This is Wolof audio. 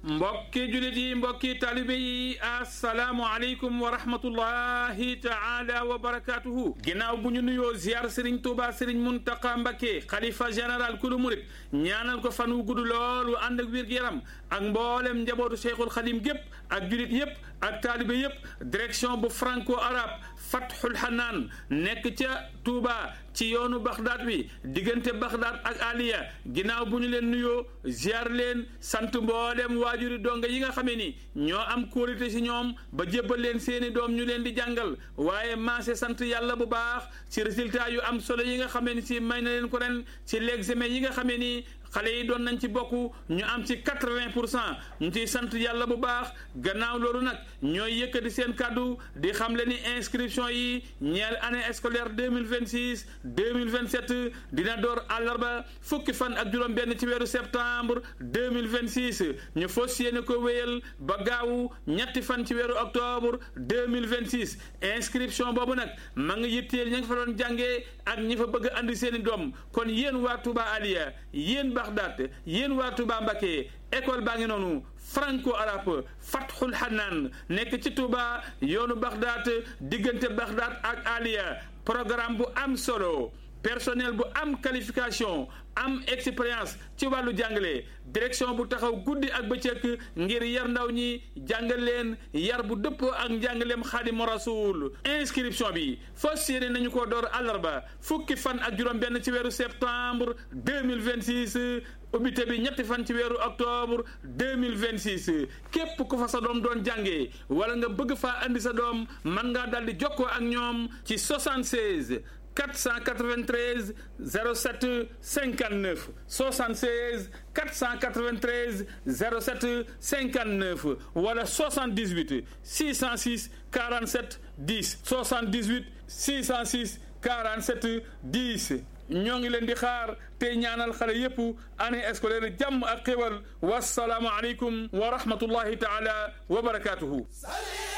mbokki julit yi mbokki talibe yi asalaamu aleykum wa rahmatullahi taala wa barakatuhu ginnaaw bu ñu nuyoo ziar Serigne Touba Serigne Mountakha Mbacké xalifa général kulu murit ñaanal ko fan wu gudd lool wu ànd ak wér-gu-yaram ak mboolem njabootu Cheikhul Khadim gépp ak julit yépp ak taalibe yépp direction bu franco arabe Fathul Hanaan nekk ca Touba ci yoonu Baxdaad wi diggante Baxdaad ak Aliya ginnaaw bu ñu leen nuyoo ziar leen sant mboolem waajuri donga yi nga xamee ni ñoo am kóolite ci ñoom ba jébbal leen seeni doom ñu leen di jàngal waaye maase sant yàlla bu baax ci résultat yu am solo yi nga xamee ni ci may na leen ko ren ci l'examen yi nga xamee ni xale yi doon nañ ci bokk ñu am ci quatre-vingt pour cent ñu ciy sant yàlla bu baax gannaaw loolu nag ñooy yëkkati seen kàddu di xam le ni inscription yi ñeel année scolaire deux mille vingt six deux mille vingt sept dina door àllarba fukki fan ak juróom-benn ci weeru septembre deux mille vingt six ñu fas yéene ko wéyal ba gaawu ñetti fan ci weeru octobre deux mille vingt six inscription boobu nag ma ngi yitteel ña nga fa doon jàngee ak ñi fa bëgg andi seen i doom kon yéen waa Touba Aliya yéen Baxdaat yéen waa Touba Mbacké école baa ngi noonu franco arabe Fathul Hanaan nekk ci Touba yoonu Baxdaat diggante Baxdaat ak Aliya programme bu am solo personnel bu am qualification am expérience ci wàllu jàngale direction bu taxaw guddi ak bëccëg ngir yar ndaw ñi jàngal leen yar bu dëppoo ak njàngaleem xaadimu rasul inscription bi fas yéene nañu ko door àllarba fukki fan ak juróom benn ci weeru septembre 2026 ubbite bi ñetti fan ci weeru octobre 2026 képp ku fa sa doom doon jàngee wala nga bëgg faa andi sa doom mën ngaa daldi jokkoo ak ñoom ci 76 493 07 59 76 493 07 59 wala 78 606 47 10 78 606 47 10 ñoo ngi leen di xaar te ñaanal xale yépp année scolaire jàmm ak xéwal wasalaamu aleykum wa rahmatullahi taala wa barakatuhu